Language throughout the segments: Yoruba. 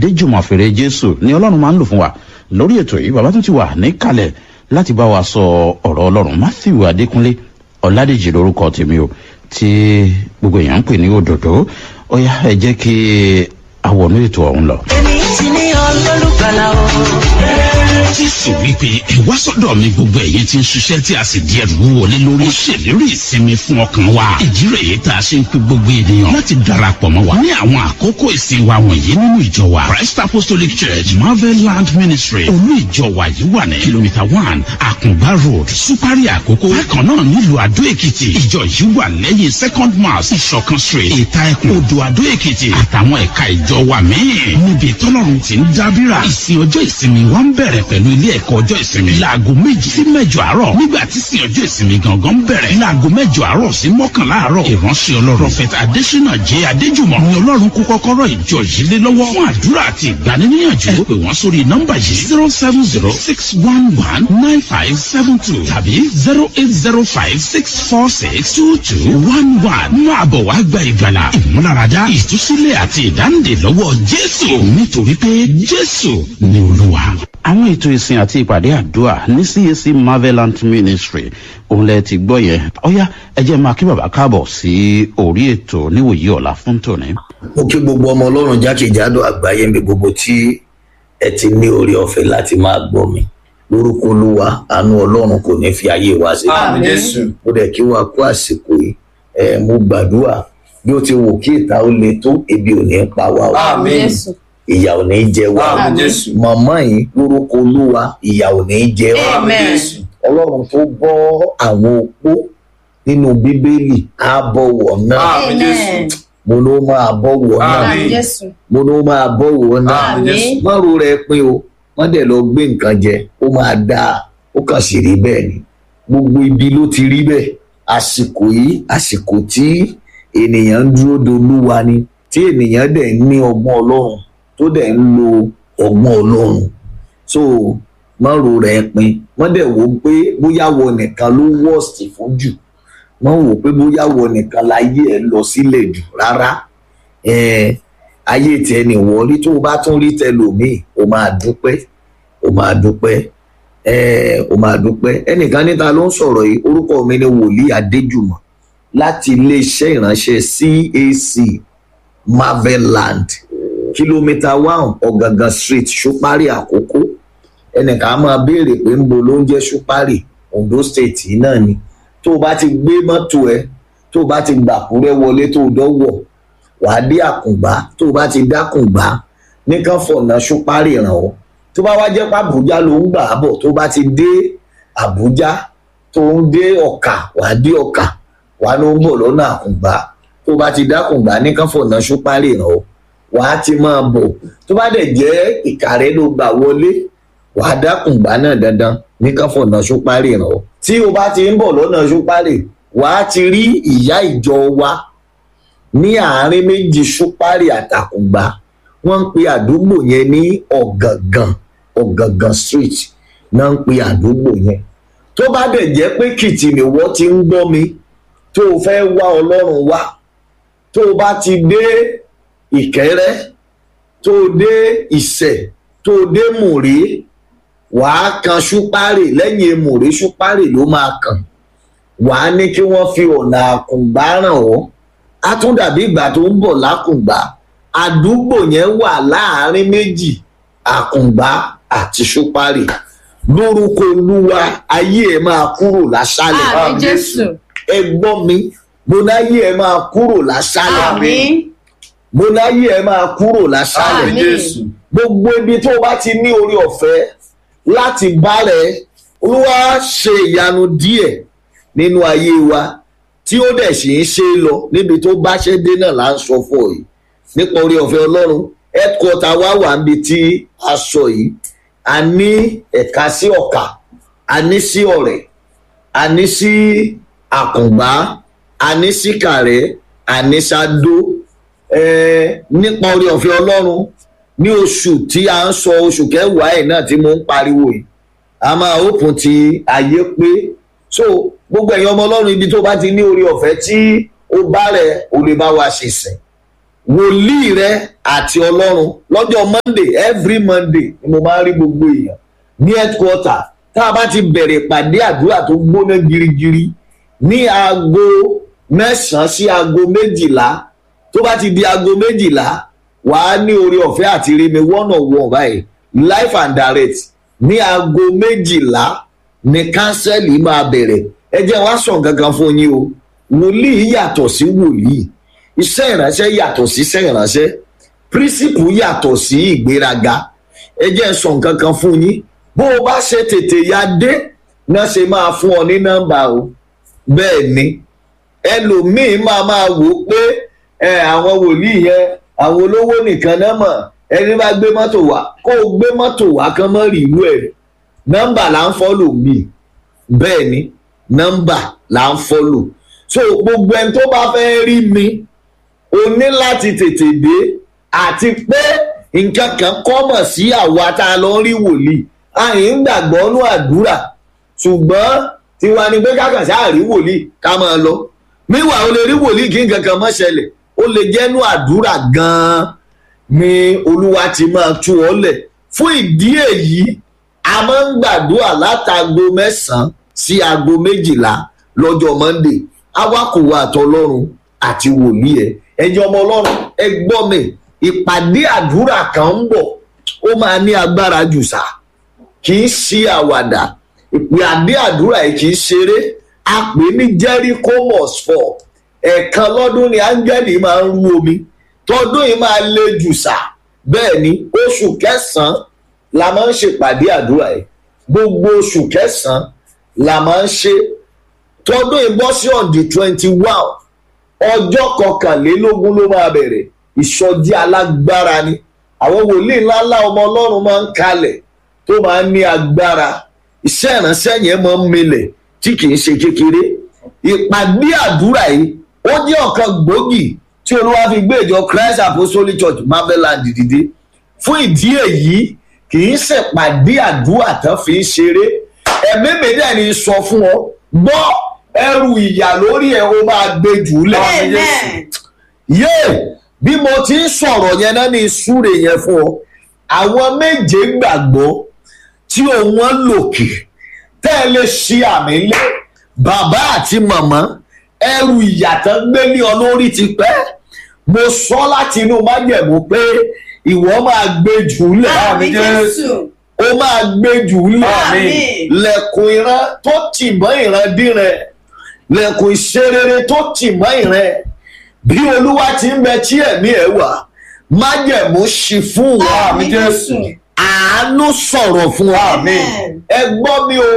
adéjùmọ̀ fèrè jésù ni ọlọ́run máa ń lò fún wa lórí ètò yìí bàbá tún ti wà níkàlẹ̀ láti bá wa sọ ọ̀rọ̀ ọlọ́run matthew adékúnlé ọ̀làdèjì lórúkọ tèmi o tí gbogbo èèyàn ń pè ní òdòdó ó yá ẹ jẹ́ kí àwọnú ètò ọ̀hún lọ. èmi ti ní ọlọ́lùgbàlà o. jésù wípé ẹ wá sọ́dọ̀ mi gbogbo ẹ̀yin tí ń ṣiṣẹ́ tí a sì di ẹrù wọlé lórí. ó ṣèlérí ìsinmi fún ọkàn wa. ìdí rẹ̀ yìí tá a ṣe ń pe gbogbo ènìyàn láti darapọ̀ mọ́ wa. ní àwọn àkókò ìsìn wa wọ̀nyí nínú ìjọ wa christ apostolic church marvel land ministry olú ìjọ wa yìí wà ní kìlómítà one àkùngbá road supari àkókò. bákan náà nílùú àdó èkìtì ìjọ yìí wà lẹ́yìn second mass ìṣọ̀kan street ìta ẹkùn odò àdó èkìtì àtàwọn ẹ̀ka ìjọ wa míì. níbi tọ́lọ́run ti ń dábìrà ìsìn ọjọ́ ìsinmi wa ń bẹ̀rẹ̀ pẹ̀lú ilé ẹ̀kọ́ ọjọ́ ìsinmi. láago méjì sí mẹ́jọ àárọ̀ nígbà tí sin ọjọ́ ìsinmi gangan bẹ̀rẹ̀. láago mẹ́jọ àárọ̀ sí mọ́kànlá àárọ̀. ìránṣẹ́ ọlọ́run prọfẹ̀tà adésínà jẹ́ adéjùmọ̀ ni ọlọ́run kó kọ́kọ́rọ́ ìjọ yìí lé lọ́wọ́ fún àdúrà àti ìgbaniníyànjú. ó pè wọ́n sórí nọ́mbà yìí zero seven zero six one one nine five seven two tàbí zero eight zero five six four six two two one one. máa bọ̀ wá gba ìgbàlà ìmúláradá ìtúsílẹ̀ àti ìdáǹdè lọ́wọ́ jésù nítorí pé jésù ni olúwa àwọn ètò ìsìn àti ìpàdé àdúrà ní cac marvelant ministry òun lẹ ti gbọ́ yẹn ọ̀yá ẹ jẹ́ máa kí bàbá káàbọ̀ sí orí ètò níwòyí ọ̀la fún tòní. mo kí gbogbo ọmọ ọlọ́run jákèjádò àgbáyé mi gbogbo tí ẹ ti ní orí ọ̀fẹ́ láti máa gbọ́ mi lórúkọ olúwa àánú ọlọ́run kò ní fi ayé wa sí. Àmín Jésù. mo dẹ̀ kí wa kú àsìkò yìí ẹ mo gbàdúrà bí ó ti wò kí ìta ó le tó ebi ò ní pa wá o Àmín. ìyà ò ní jẹ wá o Àmín Jésù. màmá yìí lórúkọ olúwa ìyà ò ní jẹ wá o Àmín Jésù. ọlọ́run tó bọ́ àwọn opó nínú bíbélì á bọ̀wọ̀ náà Àmín Jésù. mo ló máa bọ̀wọ̀ náà Àmín. Jésù. mo ló máa bọ̀wọ̀ náà Àmín Jésù. mọ́rù rẹ pin o wọ́n dẹ̀ lọ gbé nǹkan jẹ ó máa dáa ó kàn sì rí bẹ́ẹ̀ ni gbogbo ibi ló ti rí bẹ́ẹ̀ àsìkò yìí àsìkò tí ènìyàn ń dúró dolúwa ni tí ènìyàn dẹ̀ ń ní ọgbọ́n ọlọ́run tó dẹ̀ ń lo ọgbọ́n ọlọ́run so mọ́rù rẹ pin wọ́n dẹ̀ wò ó pé bóyá wọ nìkan ló wọ́ọ̀sì fún jù wọ́n wò ó pé bóyá wọ nìkan láyé ẹ̀ lọ sílẹ̀ jù rárá ẹ̀ẹ́n ayé tiẹ̀ ní wọlé tó o bá tún rí tẹlòmíì o máa dúpẹ́ o máa dúpẹ́ ẹ̀ẹ́ o máa dúpẹ́ ẹnìkan níta ló ń sọ̀rọ̀ yìí orúkọ mi ni wòlíì adéjùmọ̀ láti iléeṣẹ́ ìránṣẹ́ cac marveland kìlómítà one ọ̀gàngàn street ṣúpárì àkókò ẹnìkan á máa béèrè pé ń bo ló ń jẹ́ ṣúpárì ondo state yìí náà ni tó o bá ti gbé mọ́tò ẹ tó o bá ti gbàkúrẹ́ wọlé tó o dọ́wọ́ wàá dé àkùngbá tó o bá ti dákùngbá nìkan fọ̀nà ṣúpárì ràn ọ́ tó bá wá jẹ́ pé àbújá ló ń gbà á bọ̀ tó bá ti dé àbújá tó ń dé ọ̀kà wàá dé ọ̀kà wàá ló ń bọ̀ lọ́nà àkùngbá tó bá ti dákùngbá nìkan fọ̀nà ṣúpárì ràn ọ́ wàá ti máa bọ̀ tó bá dẹ̀ jẹ́ ìkàrẹ́ ló gbà wọlé wàá dákùngbá náà dandan nìkan fọ̀nà ṣúpárì ràn ọ́ tí o bá ti ń bọ̀ lọ́nà ṣúpárì wàá ti rí ìyá ìjọ wa ní àárín méjì ṣúpárì àtàkùngbà wọ́n ń pe àdúgbò yẹn ní ọ̀gàngàn ọ̀gàngàn street náà ń pe àdúgbò yẹn tó bá dẹ̀ jẹ́ pé kìtìmí wọ́n ti ń gbọ́ mi tó o fẹ́ wá ọlọ́run wá tó o bá ti dé ìkẹ́rẹ́ tó o dé ìsẹ̀ tó o dé mùrí wàá kan ṣúpárì lẹ́yìn mùrí ṣúpárì ló máa kàn wàá ní kí wọ́n fi ọ̀nà àkùngbá ràn ọ́ á tún dàbí ìgbà tó ń bọ̀ lákùngbá àdúgbò yẹn wà láàárín méjì àkùngbá àti ṣúpárì lórúkọ olúwa ayé ẹ máa kúrò láṣálẹ̀ Àmín Jésù. ẹ gbọ́ mi mo láyé ẹ máa kúrò láṣálẹ̀ Àmín. mo láyé ẹ máa kúrò láṣálẹ̀ Àmín. Jésù. gbogbo ibi tó o bá ti ní orí ọ̀fẹ́ láti bá rẹ olúwa ṣe ìyanu díẹ̀ nínú ayé wa tí ó dẹ̀ sì ń ṣe é lọ níbi tó bá ṣe dé náà là ń sọ fún ọ yìí nípa orí ọ̀fẹ́ ọlọ́run headquarter wa wà níbi tí a sọ yìí a ní ẹ̀ka sí ọ̀kà a ní sí ọ̀rẹ́ a ní sí àkùngbá a ní sí kàrẹ́ a ní sádó ẹ̀ẹ́ nípa orí ọ̀fẹ́ ọlọ́run ní oṣù tí a ń sọ oṣù kẹwàá ẹ̀ náà tí mo ń pariwo yìí a máa open ti ayé pé so gbogbo ẹ̀yin ọmọ ọlọ́run ibi tó bá ti ní orí ọ̀fẹ́ tí ó bá rẹ̀ o lè bá wa ṣe sìn wòlíì rẹ àti ọlọ́run lọ́jọ́ monday every monday ni mo máa ń rí gbogbo èèyàn ní headquarter tá a bá ti bẹ̀rẹ̀ ìpàdé àdúrà tó gbóná girigiri ní aago mẹ́sàn-án sí aago méjìlá tó bá ti di aago méjìlá wàá ní orí ọ̀fẹ́ àti rí mi one on one báyìí life and direct ní aago méjìlá ní kánsẹ́lì máa bẹ̀rẹ̀ ẹ jẹ́ wá sọ̀ gangan fún yín o wòlíì yàtọ̀ sí wòlíì iṣẹ́ ìránṣẹ́ yàtọ̀ sí iṣẹ́ ìránṣẹ́ pírísìpù yàtọ̀ sí ìgbéraga ẹ jẹ́ sọ̀ gangan fún yín bó o bá ṣe tètè ya dé náà ṣe máa fún ọ ní nọ́mbà o bẹ́ẹ̀ ni ẹlòmíín máa máa wò ó pé ẹ àwọn wòlíì yẹn àwọn olówó nìkan náà mọ̀ ẹni bá gbé mọ́tò wá kó o gbé mọ́tò wá kán mọ́ rí ìlú ẹ̀ nọ́mbà là ń fọ́lò mi bẹ́ẹ̀ ni nọ́mbà là ń fọ́lò so gbogbo ẹni tó bá fẹ́ rí mi o ní láti tètè dé àti pé nǹkan kan kọ́mọ̀ sí àwa tá a lọ rí wòlíì àyìn ń gbàgbọ́ nú àdúrà ṣùgbọ́n tiwa ni pé kákan sáà rí wòlíì ká máa lọ míwà o lè rí wòlíì kí nǹkan kan mọ́ ṣẹlẹ̀ ó lè jẹ́nu àdúrà gan-an ni olúwa ti máa tú ọ lẹ̀ fún ìdí èyí a máa ń gbàdúrà látago mẹ́sàn-án sí aago méjìlá lọ́jọ́ monday awakùnrin àtọlọ́run àti wòlíì ẹ̀ ẹ̀jẹ̀ ọmọ ọlọ́run ẹ gbọ́ mi ìpàdé àdúrà kan ń bọ̀ ó máa ní agbára jù sá kì í ṣe àwàdà ìpàdé àdúrà yìí kì í ṣeré a pè ní jericho must fall ẹ̀ẹ̀kan lọ́dún ni áńgẹ́lì máa ń rú omi tọdún yìí máa le jù sá bẹ́ẹ̀ ni oṣù kẹsàn-án la máa ń ṣèpàdé àdúrà yìí gbogbo oṣù kẹsàn-án la máa ń ṣe tọdún yìí bọ́ sí on the twenty one ọjọ́ kọkànlélógún ló máa bẹ̀rẹ̀ ìsọjí alágbára ni àwọn wòlíì ńláńlá ọmọ ọlọ́run máa ń kalẹ̀ tó máa ń ní agbára iṣẹ́ ìránṣẹ́ yẹn máa ń milẹ̀ tí kì í ṣe kékeré ìpàdé àdúrà yìí ó jẹ́ ọ̀kan gbòógì tí olúwa fi gbé ìjọ christ apostolic church marveland dìde fún ìdí èyí kì í ṣèpàdé àdúrà tán fi ń ṣeré ẹ̀mí mi dẹ̀ ni sọ fún ọ gbọ́ ẹrù ìyà lórí ẹ̀ ó máa gbé jù ú lẹ̀ Amen. yé bí mo ti ń sọ̀rọ̀ yẹn náà ní ìsúre yẹn fún ọ àwọn méje gbàgbọ́ tí òun wọn lòkè tẹ́ ẹ lè ṣe àmì lé bàbá àti màmá ẹrù ìyàtọ̀ gbé ní ọ lórí ti pẹ́ mo sọ láti inú májẹ̀mú pé ìwọ máa gbé jù ú lẹ̀ Àmì Jésù. ó máa gbé jù ú lẹ̀ Àmín. lẹ̀kùn ìran tó tì mọ́ ìran dínrẹ̀ lẹ̀kùn ìṣerere tó tì mọ́ ìran bí olúwa ti ń bẹ tí ẹ̀mí ẹ̀ wà májẹ̀mú ṣí fún wa Àmì Jésù. àánú sọ̀rọ̀ fún wa Amen. ẹ gbọ́ mi o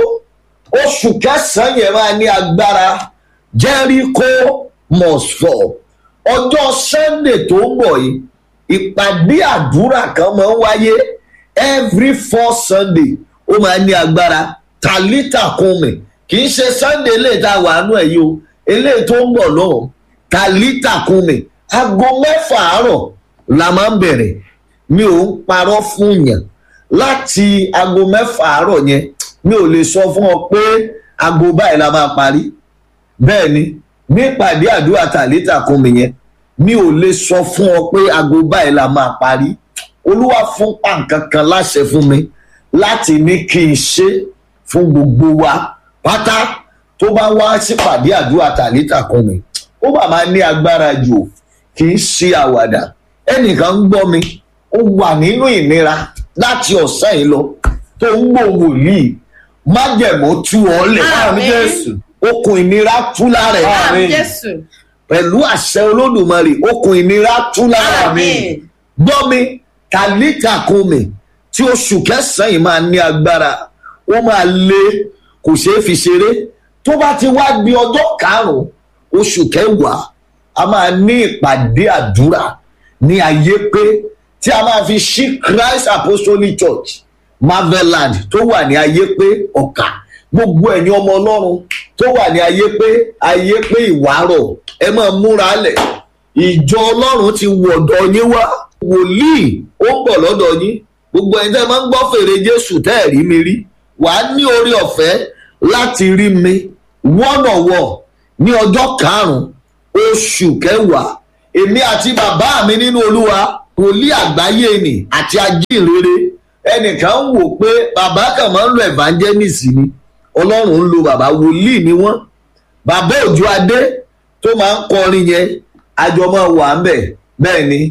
oṣù kẹsàn-án yẹn máa ní agbára jericho must fall ọjọ́ sunday tó ń bọ̀ yìí ìpàdé àdúrà kan máa ń wáyé every four sunday ó máa ní agbára tàlítà kùnmi kì í ṣe sunday lè ta wàánú ẹ̀ yìí o eléyìí tó ń bọ̀ lọ́hùn tàlítà kùnmi aago mẹ́fà àárọ̀ la máa ń bẹ̀rẹ̀ mi ò ń parọ́ fún yàn láti aago mẹ́fà àárọ̀ yẹn mi ò lè sọ fún ọ pé aago báyìí la máa parí bẹ́ẹ̀ ni nípàdé àdúrà tàlítà kún mi yẹn mi ò lè sọ fún ọ pé aago báyìí la máa parí olúwa fún pàǹkan kan láṣẹ fún mi láti ní kí n ṣe fún gbogbo wa pátá tó bá wá sípàdé àdúrà tàlítà kún mi ó bá máa ní agbára jù ò, kì í ṣe àwàdà ẹnìkan ń gbọ́ mi ó wà nínú ìnira láti ọ̀sán yìí lọ tó ń gbòòwò yìí májẹ̀mú tú ọ lẹ̀ Àmín. Jésù. okùn ìnira tú lára ẹ̀ Àmì Jésù. pẹ̀lú àṣẹ olódùmarè okùn ìnira tú lára mi Àmín. gbọ́ mi kàlíkà kún mi tí oṣù kẹsàn-án yìí máa ní agbára ó máa lé kò ṣeé fi ṣeré tó bá ti wá di ọjọ́ karùn-ún oṣù kẹwàá a máa ní ìpàdé àdúrà ní ayé pé tí a máa fi ṣí christ apostolic church marveland tó wà ní ayé pé ọ̀kà gbogbo ẹ̀yin ọmọ ọlọ́run tó wà ní ayé pé ayé pé ìwárọ̀ ẹ máa múra lẹ̀ ìjọ ọlọ́run ti wọ̀dọ̀ yín wá wòlíì ó ń bọ̀ lọ́dọ̀ yín gbogbo ẹni tẹ́ ẹ máa ń gbọ́ fèrè jésù tẹ́ ẹ̀ rí mi rí wàá ní orí ọ̀fẹ́ láti rí mi wọ́nọ̀wọ̀ ní ọjọ́ karùn-ún oṣù kẹwàá èmi àti bàbá mi nínú olúwa wòlíì àgbáyé ni àti ajínrere ẹnìkan ń wò pé bàbá kan máa ń lo evangelist ni ọlọ́run ń lo bàbá wòlíì ni wọ́n bàbá òjò adé tó máa ń kọrin yẹn àjọ máa wà ń bẹ̀ bẹ́ẹ̀ ni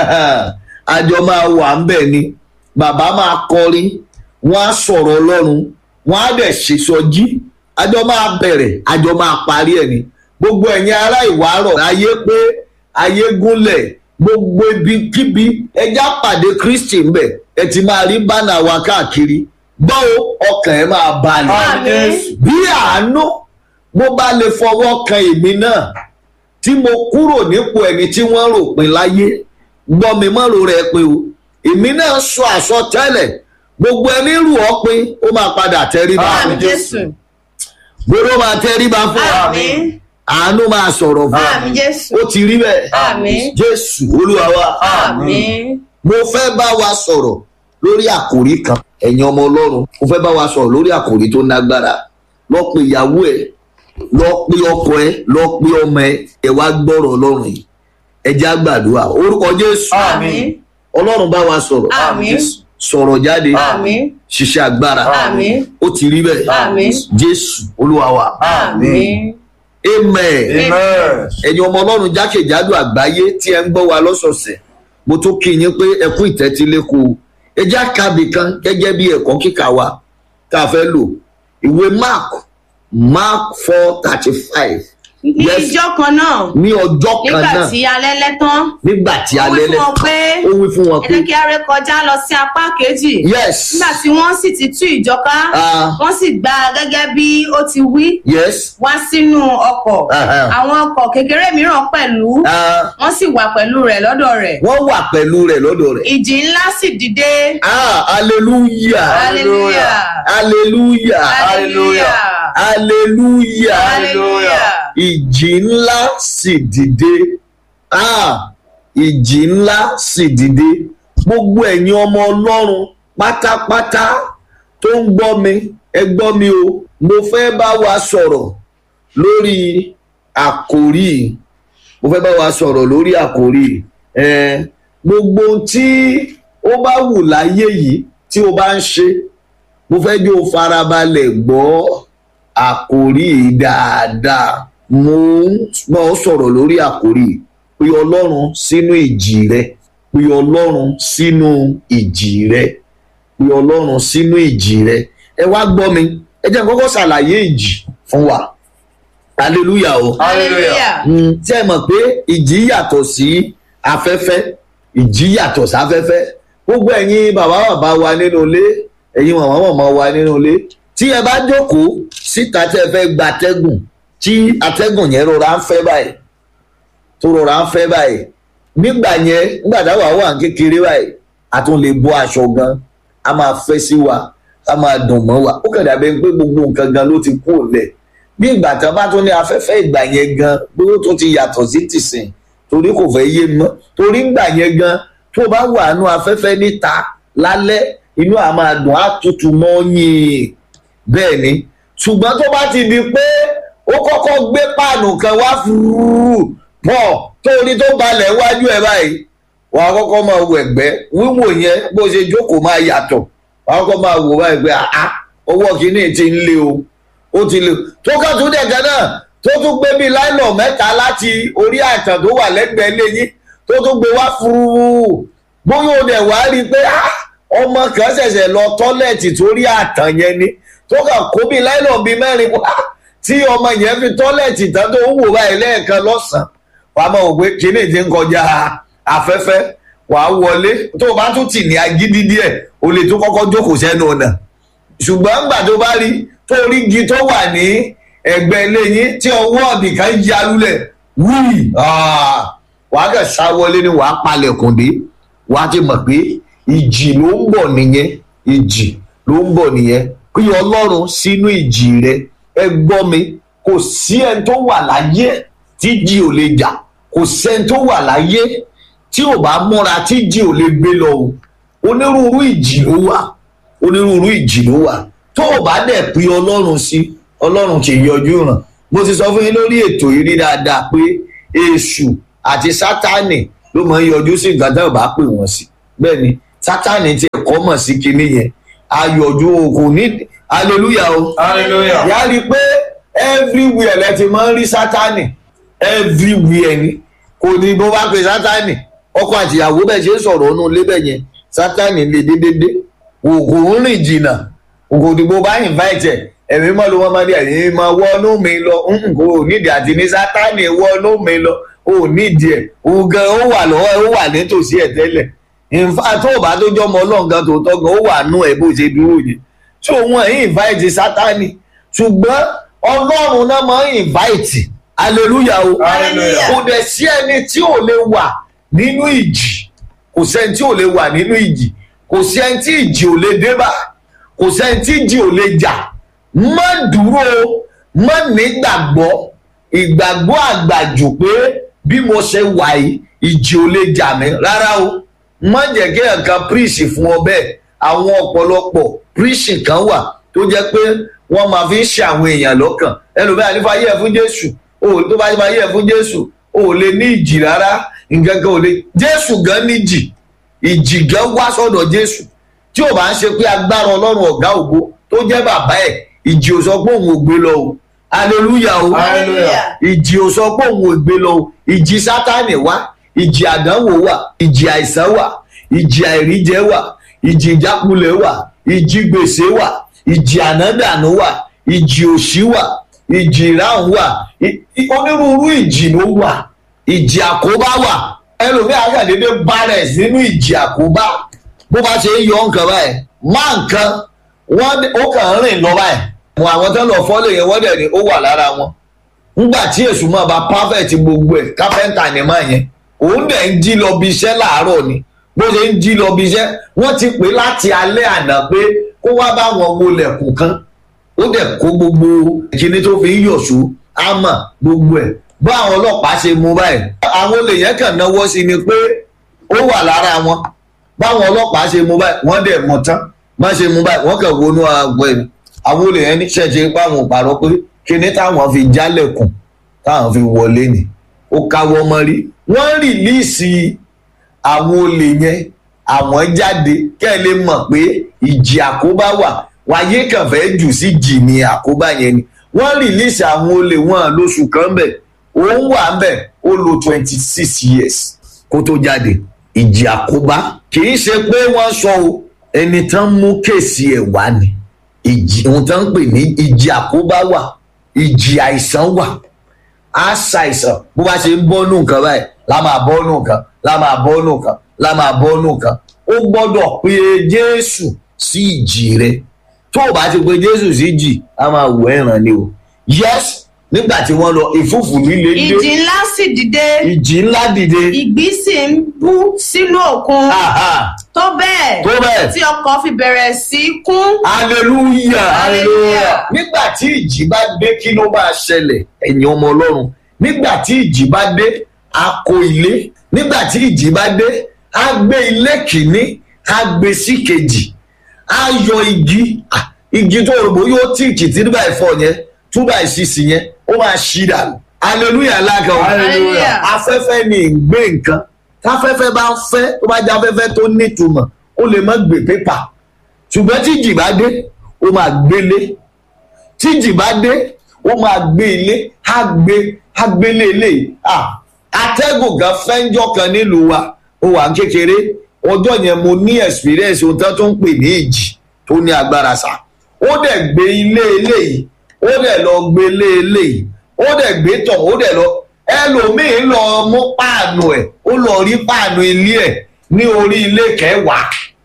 àjọ máa wà ń bẹ̀ ni bàbá máa kọrin wọ́n á sọ̀rọ̀ ọlọ́run wọ́n á dẹ̀ ṣèṣọjí àjọ máa bẹ̀rẹ̀ àjọ máa parí ẹ̀ ni gbogbo ẹ̀yin ará ìwárọ̀ ayé pé ayé gúnlẹ̀ gbogbo ibikíbi ẹjá pàdé kristi ńbẹ ẹ ti máa rí bánà wa káàkiri gbọ́ o, ọkàn ẹ máa balẹ̀ Àmín. bí àánú bó bá lè fọwọ́ kan èmi náà tí mo kúrò nípò ẹni tí wọ́n rò pin láyé gbọ́ mi mọ́ ro rẹ̀ pé o èmi náà sọ àsọtẹ́lẹ̀ gbogbo ẹni rù ọ́ pin ó máa padà tẹríba Àmín Jésù. gbogbo máa tẹríba fún wa Àmín. àánú máa sọ̀rọ̀ fún wa Àmín Jésù. ó ti rí bẹ́ẹ̀ Àmín. jésù olúwa wa Àmín. mo fẹ́ bá wa sọ̀rọ̀ lórí àkòrí kan ẹ̀yin ọmọ ọlọ́run mo fẹ́ bá wa sọ̀rọ̀ lórí àkòrí tó nágbára lọ pe ìyàwó ẹ lọ pe ọkọ ẹ lọ pe ọmọ ẹ ẹ wá gbọ́rọ̀ ọlọ́run yìí ẹ já gbàdúrà orúkọ jésù Àmín. ọlọ́run bá wa sọ̀rọ̀ Àmín. sọ̀rọ̀ jáde Àmín. ṣiṣẹ́ agbára Àmín. ó ti rí bẹ́ẹ̀ Àmín. jésù olúwa wa Àmín. amen Amen. ẹ̀yin ọmọ ọlọ́run jákèjádò àgbáyé tí ẹ ń gbọ́ wa lọ́sọ̀ọ̀sẹ̀ mo tún kí yín pé ẹ kú ìtẹ́tíléko ẹ já kábì kan gẹ́gẹ́ bí ẹ̀kọ́ kíkà wa tá a fẹ́ lò ìwé mark mark four thirty five ní Yes. ìjọ kan náà ní ọjọ́ kan nígbà náà tí alẹ́ lẹ́tán nígbà tí ó wí alẹ́ fún lẹ́ wọn pé ó wí fún wọn ẹ pé jẹ́ kí a ré kọjá lọ sí apá kejì yes nígbà tí wọ́n sì ti tú ìjọ ká Ah. wọ́n sì gbà á gẹ́gẹ́ bí ó ti wí yes wá sínú ọkọ̀ Aha. àwọn ọkọ̀ kékeré mìíràn pẹ̀lú Ah, wọ́n sì wà pẹ̀lú rẹ̀ lọ́dọ̀ rẹ̀ wọ́n wà pẹ̀lú rẹ̀ lọ́dọ̀ rẹ̀ ìjì ńlá sì dìde ah hallelujah hallelujah hallelujah hallelujah hallelujah hallelujah ìjì ńlá sì dìde ah ìjì ńlá sì dìde gbogbo ẹ̀yin ọmọ ọlọ́run pátápátá tó ń gbọ́ mi ẹ gbọ́ mi o mo fẹ́ bá wa sọ̀rọ̀ lórí àkòrí yìí. mo fẹ́ bá wa sọ̀rọ̀ lórí àkòrí yìí. Eh, gbogbo ohun tí ó bá wù láyé yìí tí o bá ń ṣe mo fẹ́ jẹ́ o farabalẹ̀ gbọ́ àkòrí yìí dáadáa mo ń bá ọ sọ̀rọ̀ lórí àkòrí yìí pé ọlọ́run sínú ìjì rẹ pé ọlọ́run sínú ìjì rẹ pé ọlọ́run sínú ìjì rẹ ẹ wá gbọ́ mi ẹ jẹ́ n kọ́kọ́ ṣàlàyé ìjì fún wa hallelujah o hallelujah Mm, tí ẹ mọ̀ pé ìjì yàtọ̀ sí afẹ́fẹ́ ìjì yàtọ̀ sáfẹ́fẹ́ gbogbo ẹ̀yin bàbá bàbá wa nínú ilé ẹ̀yin màmá màmá wa nínú ilé tí ẹ bá jókòó síta tí ẹ fẹ́ gba atẹ́gùn tí atẹ́gùn yẹn rọra ń fẹ́ báyìí tó rọra ń fẹ́ báyìí nígbà yẹn nígbà táwa wà ní kékeré báyìí a tún lè bọ́ aṣọ gan a máa fẹ́ sí wa a máa dùn mọ́ wa ó kàn dàbẹ́ pé gbogbo nǹkan gan ló ti kú òlẹ̀ bí ìgbà tán bá tún ní afẹ́fẹ́ ìgbà yẹn gan bí ó tún ti yàtọ̀ sí tìsín torí kò fẹ́ yé mọ́ torí ìgbà yẹn gan tó bá wà nú afẹ́fẹ́ níta lálẹ́ inú à máa dùn á tutù mọ́ yìn bẹ́ẹ̀ ni ṣùgbọ́n tó bá ti di pé ó kọ́kọ́ gbé páànù kan wá fúrúrú pọ̀ torí tó balẹ̀ wájú ẹ̀ báyìí wà á kọ́kọ́ máa wò ẹ̀gbẹ́ wíwò yẹn bó ṣe jókòó máa yàtọ̀ wà á kọ́kọ́ máa wò báyìí pé àá ọwọ́ kìíní ti ń lé o ó ti lè tó kàn tún dẹ̀gẹ́ náà tó tún gbé bíi láìlọ̀ mẹ́ta láti orí àtàn tó wà lẹ́gbẹ̀ẹ́ lẹ́yìn tó tún gbé wá fúrúrú bóyá o dẹ̀ wá rí i pé ah, ọmọ kan ṣẹ̀ṣẹ̀ lọ tọ́lẹ̀tì torí àtàn yẹn ni tó kàn kó bíi láìlọ̀ bíi mẹ́rin wá tí ọmọ yẹn fi tọ́lẹ̀tì tán tó ń wò báyìí lẹ́ẹ̀kan lọ́sàn-án wàá mọ̀ wò pé kíní ti ń kọjá afẹ́fẹ́ wàá wọlé tó o bá tún tì ní agídí díẹ̀ o lè tún kọ́kọ́ jókòó sẹ́nu ọ̀nà ṣùgbọ́n ńgbà tó bá rí tó rí igi tó wà ní ẹ̀gbẹ́ ilé yín tí ọwọ́ ọ̀bì kan ya lulẹ̀ wíì wàá kàn sá wọlé ni wàá palẹ̀kùn dé wàá ti mọ̀ pé ìjì ló ń bọ̀ nìyẹn ìjì ló ń bọ̀ nìyẹn kí ọlọ́run sínú ìjì rẹ ẹ gbọ́ mi kò sí ẹni tó wà láyé tí jì ò lè jà kò sẹ́ni tó wà láyé tí ò bá múra tí jì ò lè gbé lọ o onírúurú ìjì ló wà onírúurú ìjì ló wà tó o bá dẹ̀ pé ọlọ́run sí ọlọ́run kì í yọjú ràn mo ti sọ fún yín lórí ètò yìí rí dáadáa pé èṣù àti sátánì ló máa ń yọjú sí nǹkan tí wọn bá pè wọn sí bẹ́ẹ̀ ni sátánì ti ẹ̀kọ́ mọ̀ sí kinní yẹn ayọ̀jú kò ní hallelujah o Hallelujah. yà á rí i pé everywhere lẹ ti máa ń rí sátánì everywhere ni kò ní bó bá pe sátánì ọkọ àtìyàwó bẹ́ẹ̀ ṣe ń sọ̀rọ̀ ọ̀nù lébẹ̀ yẹn sátánì lè dédédé kò kò ń rìn jìnnà kò ní bó bá invite ẹ̀ ẹ̀mí mọ́ ló wọ́n máa ní ẹ̀mí máa wọnú mi lọ Mm, kò nídìí àti ní sátánì wọnú mi lọ ò nídìí ẹ̀ òun gan ó wà lọ́wọ́ ó wà nítòsí ẹ̀ tẹ́lẹ̀ nfa tó o bá tó jọmọ ọlọ́run gan tó tọ́ gan ó wà nú ẹ̀ bó ṣe dúró yẹn tí òun ẹ̀ invite sátánì ṣùgbọ́n ọlọ́run náà máa ń invite hallelujah o Hallelujah. kò dẹ̀ sí ẹni tí ò lè wà nínú ìjì kò sẹ́ni tí ò lè wà nínú ìjì kò sí ẹni tí ìjì ò lè dé bá kò sẹ́ni tí ìjì ò lè jà má dúró má nígbàgbọ́ ìgbàgbọ́ àgbàjù pé bí mo ṣe wà yìí ìjì ò lè jà mí rárá o má jẹ́ kí ẹ̀kan príṣì fún ọ bẹ́ẹ̀ àwọn ọ̀pọ̀lọpọ̀ príṣì kan wà tó jẹ́ pé wọ́n máa fi ń ṣe àwọn èèyàn lọ́kàn ẹlòmíràn nípa yẹ̀ fún jésù o tó bá máa yẹ̀ fún jésù o ò lè ní ìjì rárá nǹkan kan ò lè jésù gan níjì ìjì gan wá sọ́dọ̀ jésù tí ò bá ń ṣe pé agbára ọlọ́run ọ̀gá ògo tó jẹ́ bàbá ẹ̀ ìjì ò sọ pé òun ò gbé lọ o hallelujah o Hallelujah. ìjì ò sọ pé òun ò gbé lọ o ìjì sátánì wá ìjì àdánwò wà ìjì àìsàn wà ìjì àìríjẹ wà ìjì ìjákulẹ̀ wà ìjì gbèsè wà ìjì ànádànù wà ìjì òṣì wà ìjì ìráhùn wà i- i- onírúurú ìjì ló wà ìjì àkóbá wà ẹlòmíì àgàdédé bárẹ̀ nínú ìjì àkóbá bó bá ṣe ń yọ nǹkan báyìí má nǹkan wọ́n ó kàn ń rìn lọ báyìí àwọn àwọn tó ń lọ fọ́lẹ̀ yẹn wọ́n dẹ̀ ní ó wà lára wọn ńgbà tí èṣù máa bá perfect gbogbo ẹ̀ kápẹ́ńtà ni máa yẹn òun dẹ̀ ń jí lọ bí iṣẹ́ láàárọ̀ ni bó ṣe ń jí lọ bí iṣẹ́ wọ́n ti pè láti alẹ́ àná pé kó wá bá wọn wọlẹ̀kùn kan ó dẹ̀ kó gbogbo kíní tó fi ń yọ̀ṣù ámà gbogbo ẹ̀ bá àwọn ọlọ́pàá ṣe mú báyìí àwọn olè yẹn kàn náwó sí ni pé ó wà lára wọn báwọn ọlọ́pàá ṣe mú báyìí wọ́n dẹ̀ mọ̀ tán má ṣe mú báyìí wọ́n kàn wọnú àgbọ̀ ẹ̀ àwọn olè yẹn ní ṣẹ̀ṣẹ̀ páwọn pàrọ̀ pé kíní táwọn fi jálẹ̀kùn táwọn fi wọlé ni ó káwọ́ mọ́ rí wọ́n rìlíìsì àwọn olè yẹn àwọn jáde kẹ́ ẹ lè mọ̀ pé ìjì àkóbá wà wáyé kàn fẹ́ jù sí jì ní àkóbá yẹn ni wọ́n rìlíìsì àwọn olè wọn lóṣù kan bẹ̀ òun wà ń bẹ̀ ó lo twenty six years kó tó jáde ìjì àkóbá kì í ṣe pé wọ́n sọ o ẹni tán mú kéèsì ẹ̀ wá ni ìjì ohun tán ń pè ní ìjì àkóbá wà ìjì àìsàn wà á ṣàìsàn bó bá ṣe ń bọ́nú nǹkan báyìí la máa bọ́nú nǹkan la máa bọ́nú nǹkan la máa bọ́nú nǹkan ó gbọ́dọ̀ pe jésù sí ìjì rẹ tó o bá ti pe jésù sí ìjì a máa wọ ẹ̀ràn ni o yes nígbà tí wọ́n lọ ìfúfù líle dé ìjì ńlá sì dìde ìjì ńlá dìde ìgbì sì ń bú sínú òkun Aha, tó bẹ́ẹ̀ tó bẹ́ẹ̀ tí ọkọ̀ fi bẹ̀rẹ̀ sí í kún hallelujah Hallelujah. nígbà tí ìjì bá dé kí ló máa ṣẹlẹ̀ ẹ̀yin ọmọ ọlọ́run nígbà tí ìjì bá dé a kó ilé nígbà tí ìjì bá dé a gbé ilé kìíní a gbé sí kejì a yọ igi ah, igi tó rògbò yóò tí kìtì nígbà ìfọ yẹn two by six yẹn ó máa ṣí dànù hallelujah lága o Hallelujah. afẹ́fẹ́ ni ìgbé nǹkan táfẹ́fẹ́ bá ń fẹ́ tó bá jẹ́ afẹ́fẹ́ tó nítumọ̀ ó lè má gbé pépà ṣùgbọ́n tí ìjì bá dé ó máa gbélé tí ìjì bá dé ó máa gbé ilé á gbé á gbélé ilé ah atẹ́gùn kan fẹ́ńjọ́ kan nílùú wa ó wà ń kékeré ọjọ́ yẹn mo ní experience ohun tó ń pè ní ìjì tó ní agbára sá ó dẹ̀ gbé ilé eléyìí ó dẹ̀ lọ gbé ilé eléyìí ó dẹ̀ gbé tọ̀ ó dẹ̀ lọ ẹlòmíín lọ mú páànù ẹ̀ ó lọ rí páànù ilé ẹ̀ ní orí ilé kẹwàá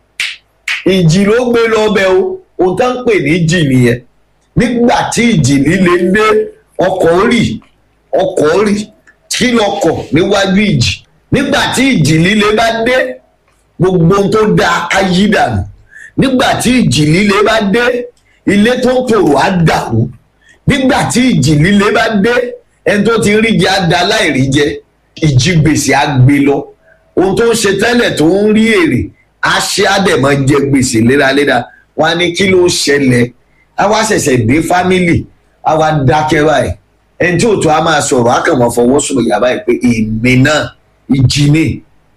ìjì ló gbé lọ́bẹ̀ o ohun tó ń pè ní ìjì nìyẹn nígbà tí ìjì líle dé ọkọ̀ rì ọkọ̀ rì kí lọkọ̀ níwájú ìjì nígbà tí ìjì líle bá dé gbogbo ohun tó da ayé dànù nígbà tí ìjì líle bá dé ilé tó ń tòrò á dàrú nígbà tí ìjì líle bá dé ẹni tó ti rí jẹ á da láìrí jẹ ìjì gbèsè á gbé lọ ohun tó ń ṣe tẹ́lẹ̀ tó ń rí èrè á ṣe á dẹ̀ mọ́ jẹ gbèsè léraléra wọn á ní kí ló ṣẹlẹ̀ á wá ṣẹ̀ṣẹ̀ dé fámìlì á wá dákẹ́ báyìí ẹni tí òtún á máa sọ̀rọ̀ á kàn mọ́ fọwọ́ sùn ìyàbá yìí pé èmi náà ìjì ni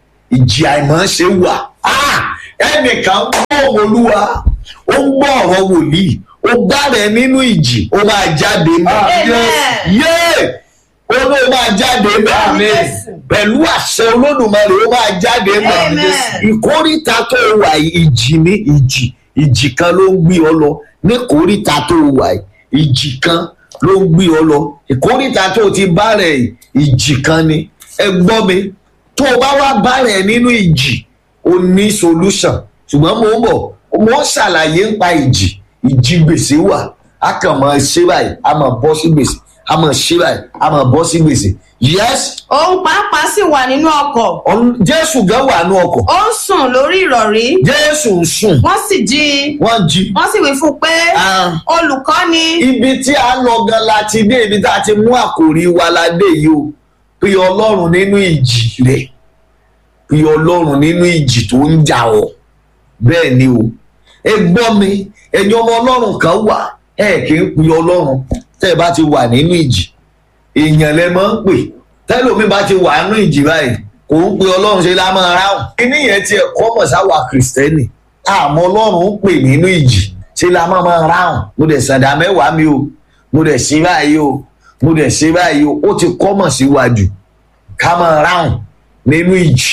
ìjì àìmọ́ ṣe wà Ah! ẹnìkan gbọ́ olúwa ó ń gbọ́ ọ̀rọ̀ wòlíì ó gbá rẹ̀ nínú ìjì ó máa jáde mọ́ Amen. yéè ó ló máa jáde mọ́ Amen. pẹ̀lú àṣẹ olódùmarè ó máa jáde mọ́ Amen. ìkórìtà tó wà yìí, ìjì ní ìjì ìjì kan ló ń gbé ọ lọ ní kórìtà tó wà yìí, ìjì kan ló ń gbé ọ lọ ìkórìtà tó ti bá rẹ̀ yìí, ìjì kan ni ẹ gbọ́ mi tó o bá wá bá rẹ̀ nínú ìjì o ní solution ṣùgbọ́n mo ń bọ̀ mo ń ṣàlàyé nípa ìjì ìjì gbèsè wà a kàn máa ṣe báyìí a máa bọ́ sí gbèsè a máa ṣe báyìí a máa bọ́ sí gbèsè yes òun pàápàá sì wà nínú ọkọ̀ ọ̀n- jésù gan wà ní ọkọ̀ ó ń sùn lórí ìrọ̀rí jésù ń sùn wọ́n sì jí i wọ́n jí wọ́n sì wí fún un pé Ah. olùkọ́ni ibi tí a lọ gan la ti dé ibi tá a ti mú àkòrí wa la dé yìí o pé ọlọ́run nínú ìjì rẹ̀ pé ọlọ́run nínú ìjì tó ń jà ọ́ bẹ́ẹ̀ ni o ẹ gbọ́ mi ẹ̀yin ọmọ ọlọ́run kan wà ẹ kì í pe ọlọ́run tẹ́ ẹ bá ti wà nínú ìjì èèyàn lẹ máa ń pè tẹ́lómi bá ti wà nínú ìjì báyìí kò ń pe ọlọ́run ṣe lá máa ráhùn kíní yẹn tiẹ̀ kọ́mọ̀ sáwà kìrìsìtẹ́nì àmọ́ ọlọ́run ń pè nínú ìjì ṣe lá máa máa ráhùn mo dẹ̀ sàdá mẹ́wàá mi o mo dẹ̀ ṣe báyìí o mo dẹ̀ ṣe báyìí o ó ti kọ́mọ̀ síwájú ká máa ráhùn nínú ìjì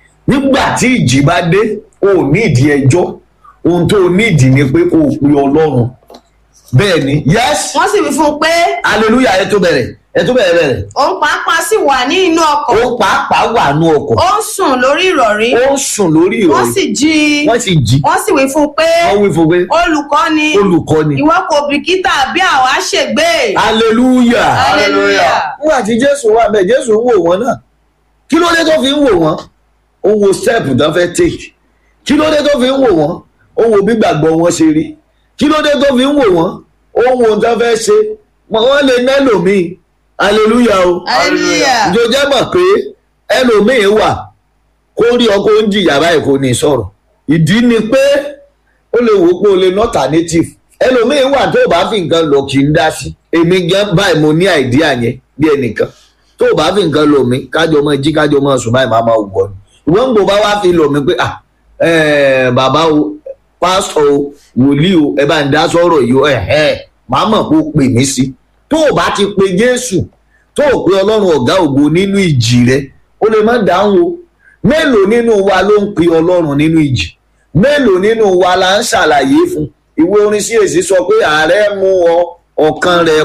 nígbà tí ìjì bá dé o ò ní ìdí ẹjọ́ ohun tó o ní ìdí ni pé kó o pe ọlọ́run bẹ́ẹ̀ ni yes wọ́n sì wí fún un pé hallelujah ẹ tó bẹ̀rẹ̀ ẹ tó bẹ̀rẹ̀ bẹ̀rẹ̀ òun pàápàá sì wà ní inú ọkọ̀ ó pàápàá wà nú ọkọ̀ ó ń sùn lórí ìrọ̀rí ó ń sùn lórí wọ́n ìrọ̀rí sì jí i wọ́n sì jí wọ́n sì wí fún un pé wọ́n wí fún pé olùkọ́ni olùkọ́ni ìwọ kò bìkítà bí àwa ṣègbé hallelujah hallelujah nígbà tí jésù wà bẹ́ẹ̀ jésù ń wò wọ́n náà kí ló dé tó fi ń wò wọ́n ó wo step tó fẹ́ take kí ló dé tó fi ń wò wọ́n ó wo bí gbàgbọ́ wọn ṣe rí kí ló dé tó fi ń wò wọ́n ó wo ohun tó fẹ́ ṣe wọ́n lè nẹ́lòmíì hallelujah o hallelujah ìjọ jẹ́ mọ̀ pé ẹlòmíín wà kó rí ọkọ ń jìyà báyìí kò ní sọ̀rọ̀ ìdí ni pé ó lè wò ó pé o lè not native ẹlòmíín wà tó o bá fi nǹkan lọ kì í dá sí èmi gan báyìí mo ní àìdíà yẹn bí ẹnìkan tó o bá fi nǹkan lọ mí kájọ mọ jí kájọ mọ sùn báyìí máa máa wọ ni ìwọ́n ń gbọ́ bá wá fi lọ mí pé ah eh, bàbá o pásítọ̀ o wòlíì o ẹ bá ń dá sọ̀rọ̀ yìí o ẹ̀ ẹ̀ máa mọ̀ kó pè mí sí tó o bá ti pe jésù tó o pe ọlọ́run ọ̀gá ògo nínú ìjì rẹ ó lè má dáhùn o mélòó nínú wa ló ń pe ọlọ́run nínú ìjì mélòó nínú wa la ń ṣàlàyé fún ìwé orin sí èsì sọ pé ààrẹ mú ọ ọkàn rẹ